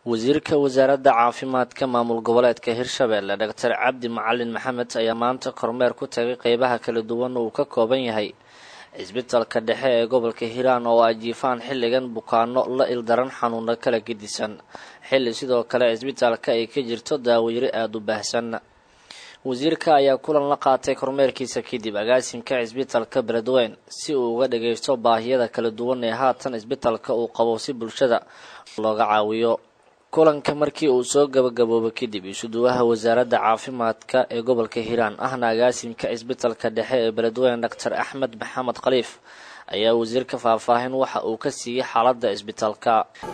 wasiirka wasaaradda caafimaadka maamul goboleedka hirshabelle doctor cabdi macalin maxamed ayaa maanta kormeer ku tagay qeybaha kala duwan uu ka kooban yahay cisbitalka dhexe ee gobolka hiiraan oo ay jiifaan xilligan bukaano la ildaran xanuuno kala gedisan xilli sidoo kale cisbitaalka ay ka jirto daaweyre aada u baahsan wasiirka ayaa kulan la qaatay kormeerkiisa kadib agaasimka cisbitalka beledweyn si uu uga dhageysto baahiyada kala duwan ee haatan cisbitalka uu qabo si bulshada looga caawiyo kulanka markii uu soo gabagaboobo kadib isuduwaha wasaaradda caafimaadka ee gobolka hiiraan ahna agaasimka cisbitalka dhexe ee beledweyn doctor axmed maxamed khaliif ayaa wasiirka faahfaahin waxa uu ka siiyey xaaladda cisbitaalka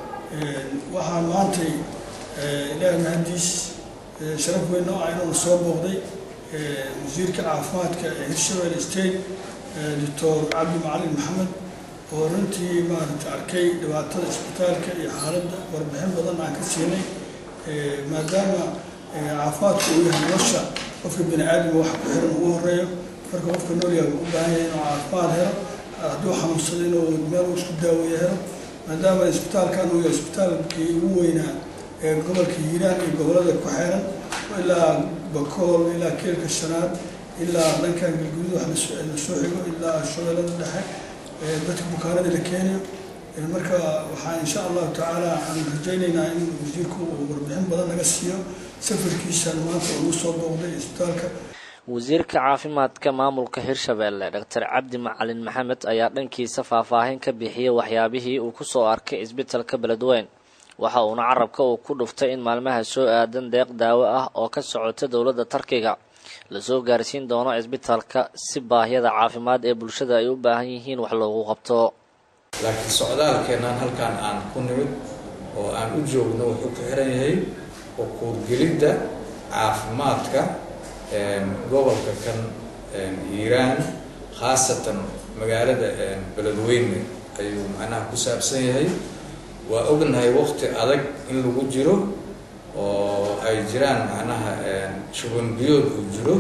waxaa maantay ilaahi mahadiis sharaf weyn oo ah inuu soo booqday wasiirka caafimaadka ee hirshabelle state doctor cabdi macalin maxamed oo runtii maaragta arkay dhibaatada isbitaalka iyo xaaladda warbixin badan aan ka siinay maadaama caafimaadku uu yahay nolosha qofka bini aadamka wax ku xiran ugu horeeyo marka qofka noolyaha u baahan yahay inuu caafimaad helo hadduu xanuunsado inuu meel uu isku daaweeye helo maadaama isbitaalkan uu yahay isbitaalkii ugu weynaa ee gobolka hiiraan iyo gobolada ku xeeran ilaa bakool ilaa keelka shanaad ilaa dhankan galguduud wax lasoo xigo ilaa shabeellada dhexe dadka bukaanada la keenayo marka waxaa insha allahu tacaala aan rajaynaynaa in wasiirku uu warbixin badan naga siiyo safarkiisan maanta ugu soo booqday isbitaalka wasiirka caafimaadka maamulka hirshabelle doctor cabdi macalin maxamed ayaa dhankiisa faahfaahin ka bixiyey waxyaabihii uu kusoo arkay cisbitalka beledweyn waxa uuna carabka uu ku dhuftay in maalmaha soo aadan deeq daawo ah oo ka socota dowladda tarkiga lasoo gaarsiin doono cisbitaalka si baahiyada caafimaad ee bulshada ay u baahan yihiin wax loogu qabto laakiin socdaalkeennan halkan aan ku nimid oo aan u joogno wuxuu ku xiran yahay ukuurgelidda caafimaadka gobolka kan hiiraan khaasatan magaalada beledweyne ayuu macnaha ku saabsan yahay waa ognahay waqti adag in lagu jiro oo ay jiraan macnaha shuban biyood uu jiro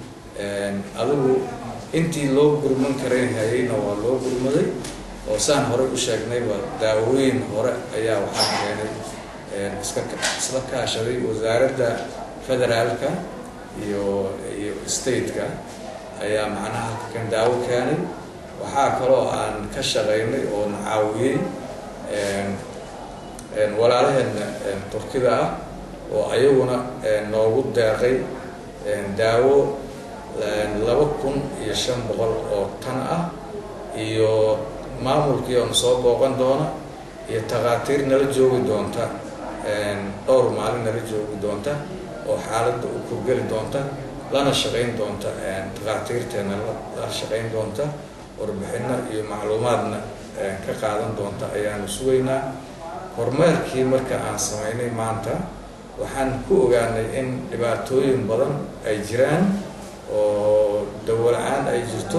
adigu intii loo gurman karan hayayna waa loo gurmaday oo saan horey u sheegnay waa daawooyin hore ayaa waxaa keenay iska isla kaashaday wasaaradda federaalka iyo iyo stateka ayaa macnaha halkan daawo keenay waxaa kaloo aan ka shaqaynay oo na caawiyey walaalaheena turkida ah oo ayaguna noogu deeqay daawo laba kun iyo shan boqol oo tan ah iyo maamulkii oona soo booqan doona iyo takhaatiir nala joogi doonta dhowr maalin nala joogi doonta oo xaaladda u kurgeli doonta lana shaqayn doonta takhaatiirteena la shaqayn doonta warbixino iyo macluumaadna ka qaadan doonta ayaanu sugaynaa horumeerkii marka aan samaynay maanta waxaan ku ogaanay in dhibaatooyin badan ay jiraan oo dawola-aan ay jirto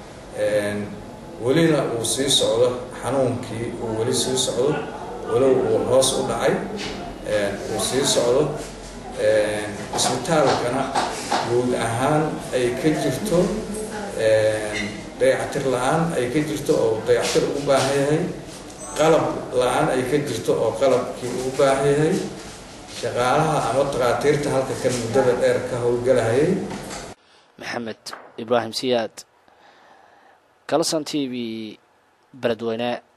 welina uu sii socdo xanuunkii uu weli sii socdo walow uu hoos u dhacay uu sii socdo isbitaalkana guud ahaan ay ka jirto dayactir la-aan ay ka jirto oo dayactir ugu baahan yahay qalab la-aan ay ka jirto oo qalabkii ugu baahan yahay shaqaalaha ama takhaatiirta halka kan muddada dheer ka howlgalahayay maxamed ibraahim siyaad kalson t v beledweyne